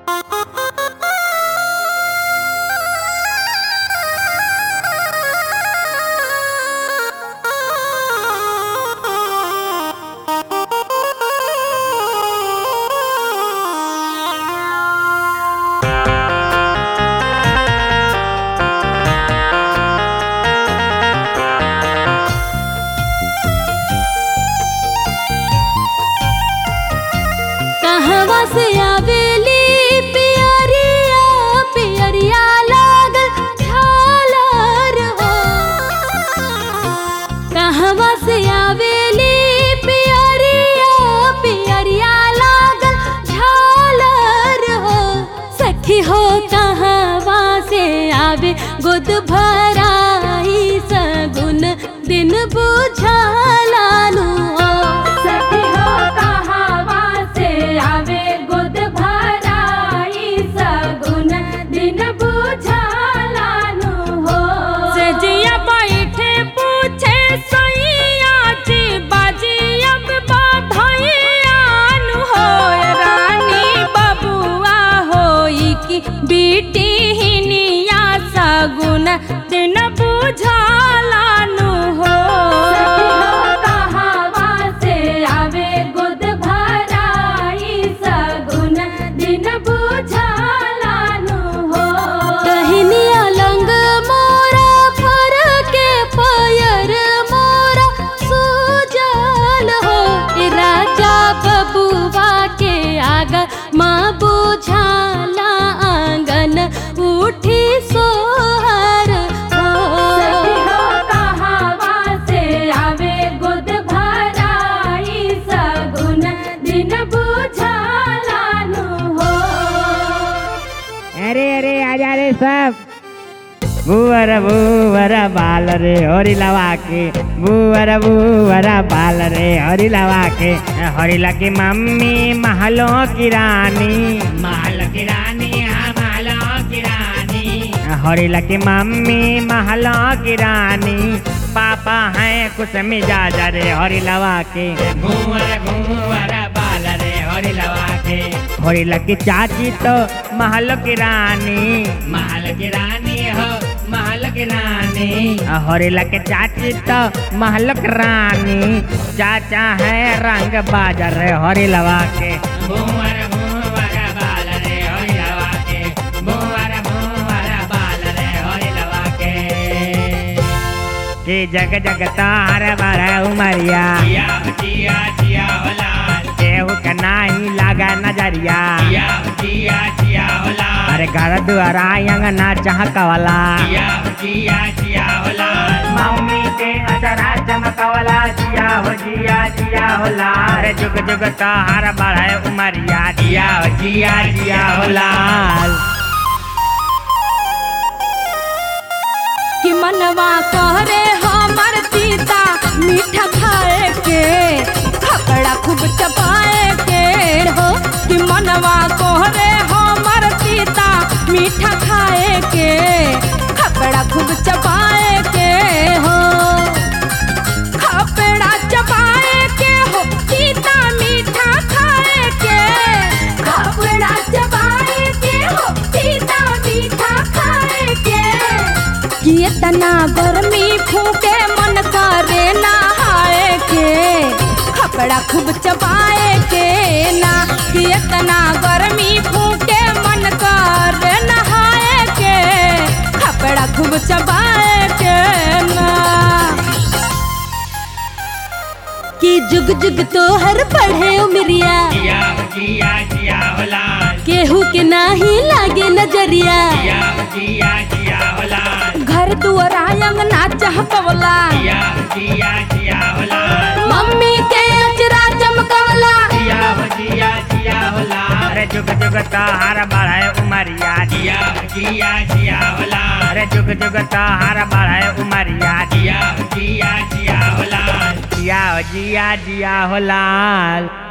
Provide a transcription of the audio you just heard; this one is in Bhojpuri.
कहवा से आवेली पियरिया पियरिया लागल झालर हो कहवा से आवेली पियरिया पियरिया लागल झालर हो सखी हो कहवा से आवे गोद भराई सगुन दिन बुझालानु हो सखी हो कहवा से आवे गोद भराई सगुन दिन बुझालानु हो सजिया बैठे पूछे सैया जी बाजी अब बाधैयान हो रानी बबुआ होई की बेटी हिनिया सगुन दिन बुझालानु हो कहवा से आवे गोद भराई सगुन दिन बुझालानु हो कहनिया लंग मोरा फर के पयर मोरा सुजल हो ए राजा बबुआ के आगा माँ बुझाला आंगन उठी सोहर हो कहवा से आवे गोद भराई सगुन दिन बुझालानु हो अरे अरे आजा रे सब बुअर बुअर बाल रे हरी लवा के बुअर बुअर बाल रे हरी लवा के हरी की मम्मी महलों की रानी महल की रानी हाँ महलों की रानी हरी की मम्मी महलों की रानी पापा हैं कुछ मिजाज रे हरी लवा के बुअर बुअर बाल रे हरी लवा के हरी की चाची तो महल की रानी महल की रानी हो महल की रानी हरी के चाची तो महल की रानी चाचा है रंग बाजार रे हरी लवा के भूवर भूवर बाल रे हरी लवा के भूवर भूवर बाल रे हरी लवा के कि जग जग तार बार उमरिया जिया जिया होला केहू के नाही लागा नजरिया जिया जिया जिया होला अरे घर दुआरा अंगना चहकवला जिया जिया जिया होला मम्मी के अचरा चमकवला जिया हो जिया जिया होला अरे जुग जुग तार बढ़े उमरिया जिया हो जिया जिया होला कि मनवा कहरे हमर सीता मीठा खाए के खकड़ा खूब चबाए के हो कि मनवा कहरे हमर सीता मीठा खाए के खकड़ा खूब चबाए के हो खपड़ा चबाए के हो सीता मीठा खाए के खपड़ा चबाए के हो सीता मीठा खाए के कि इतना गर्मी फूके मन करे नहाए के खपड़ा खूब चबाए के ना कि इतना गर्मी फूके मन करे नहाए के खपड़ा खूब चबाए के ना कि जुग जुग तोहर पढ़े उमरिया जिया जिया जिया होला केहू के नाही लागे नजरिया जिया जिया जिया होला घर दुआरा अंगना चहकवला जिया जिया जिया होला मम्मी के अचरा चमकवला जिया जिया जिया होला अरे जुग जुग तार बढ़े उमरिया जिया जिया जिया होला अरे जुग जुग तार बढ़े उमरिया जिया जिया जिया होला जिया जिया जिया होला